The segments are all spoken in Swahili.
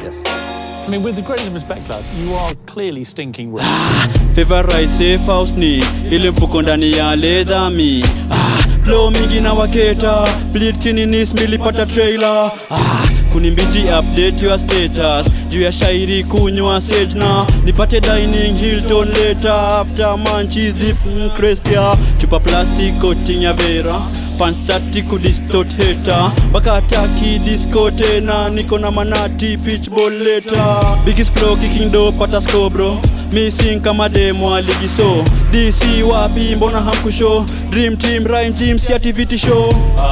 Yes. I mean, with the greatest respect, lads, you are clearly stinking rich. favorite safe house ni ile mfuko ndani ya ledhami ah, flow mingi na waketa bleed chini nis milipata trailer ah, kunimbiji update your status juu ya shairi kunywa sage na nipate dining hilton later after manchis deep mm, crestia chupa plastic coating ya vera panstati kudistot heta bakataki disco tena niko na manati pitchball later biggest flow kicking do pata score bro missing kama demo aligiso dc wapi mbona hamkusho dream team rhyme team si activity show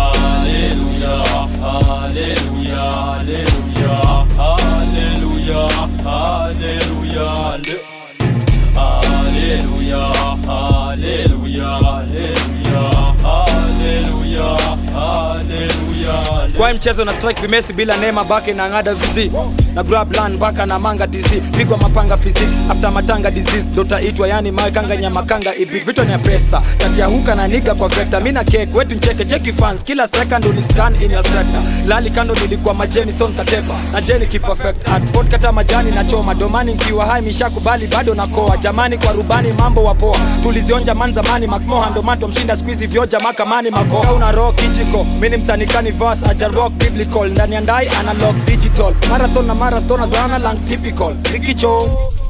kwa mchezo na strike vimesi bila nema bake na ngada vizi na grab land baka na manga dc pigwa mapanga fizik after matanga disease dotaitwa yani mawe kanga nyama kanga ibit vitu ni ya pesa kati ya huka na niga kwa vector mi na cake wetu ncheke cheki fans kila second uni scan in your sector lali kando nilikuwa majeni son katepa na jeni ki perfect at sport kata majani na choma domani nkiwa hai mishakubali bado na koa jamani kwa rubani mambo wapoa tulizionja man zamani makmoha ndo mato mshinda squeeze vyoja makamani makoa una rock kijiko mini msanikani verse aja rock biblical ndani ya ndai analog digital marathon na marastona zana lang typical rikicho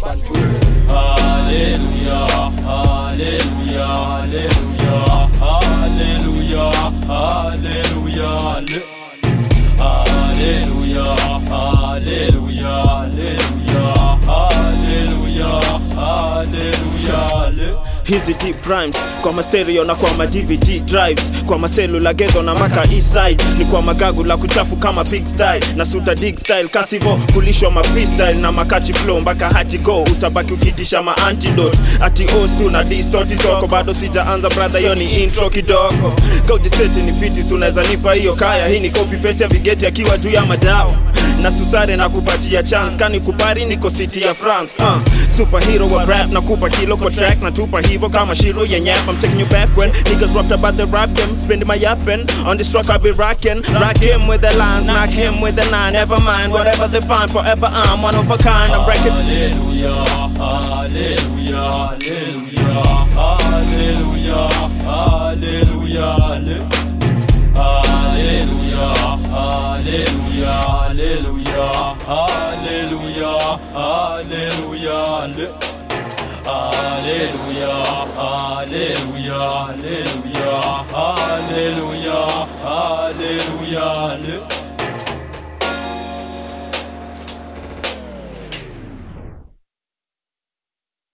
hizi deep rhymes kwa mastereo na kwa ma dvd drives kwa maselula gedho na maka eastside ni kwa magagu la kuchafu kama pig style na suta dig style kasivo kulishwa ma freestyle na makachi flow mpaka hati go utabaki ukitisha ma antidote ati os tu na distoti soko bado sijaanza brother hiyo ni intro kidogo kaujiseti ni fitis unaweza nipa hiyo kaya hii ni copy paste ya vigeti akiwa juu ya madawa na susare na kupatia chance kani kupari niko city ya france uh, superhero wa rap na kupa kilo kwa track na tupa hivo kama shiro ya nyap I'm taking you back when niggas rapped about the rap game spending my yapping on this truck I be rocking rock him with the lines knock him with the nine never mind whatever they find forever I'm one of a kind I'm wrecking Hallelujah, hallelujah, hallelujah.